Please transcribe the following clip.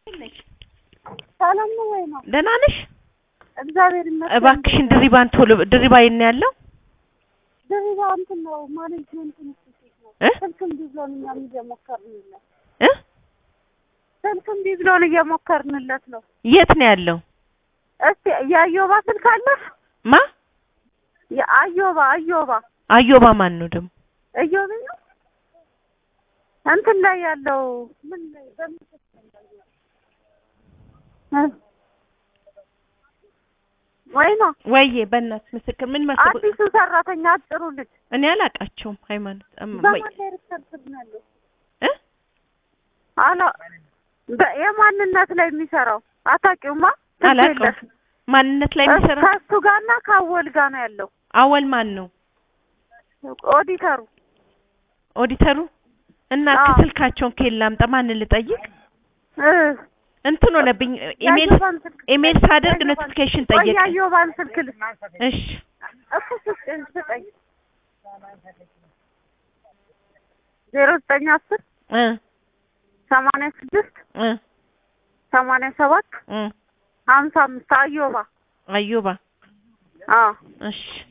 ሰላም ነው ወይ ነው? ደህና ነሽ? እግዚአብሔር ይመስገን። እባክሽን ድሪባን ቶሎ ድሪባ የት ነው ያለው? ድሪባ እንትን ነው ማኔጅመንት ኢንስቲትዩት ነው። እ ስልክ እምቢ ብሎን እኛም እየሞከርንለት እ ስልክ እምቢ ብሎን እየሞከርንለት ነው። የት ነው ያለው? እስቲ የአዮባ ስልክ አለሽ? ማ የአዮባ አዮባ አዮባ ማን ነው ደግሞ? እዮብ ነው እንትን ላይ ያለው ምን ላይ በምን እ ወይ ነው ወይዬ በእናትሽ ምስክር ምን መሰለኝ አዲሱ ሰራተኛ አጭሩ ልጅ እኔ አላውቃቸውም። ሃይማኖት እም- ወይ በማን ዳይሬክተር ስር ነው ያለው? እ አላ በ- የማንነት ላይ የሚሰራው አታውቂውማ? አላውቀውም። ትገለሽ። ማንነት ላይ የሚሰራ ከእሱ ጋርና ከአወል ጋር ነው ያለው አወል ማን ነው? ኦዲተሩ። ኦዲተሩ እና አዎ። ስልካቸውን ከየት ላምጣ? ማንን ልጠይቅ? እ እንትን ሆነብኝ ኢሜል የአዮባን ስልክ ኢሜል ሳደርግ የአዮባን- ኖቲፊኬሽን ቆይ ጠየቀ። የአዮባን ስልክ ል እሺ እኮ ስልክ ስጠኝ ዜሮ ዘጠኝ አስር እ ሰማንያ ስድስት እ ሰማንያ ሰባት እ ሀምሳ አምስት አዮባ አዮባ አዎ እሺ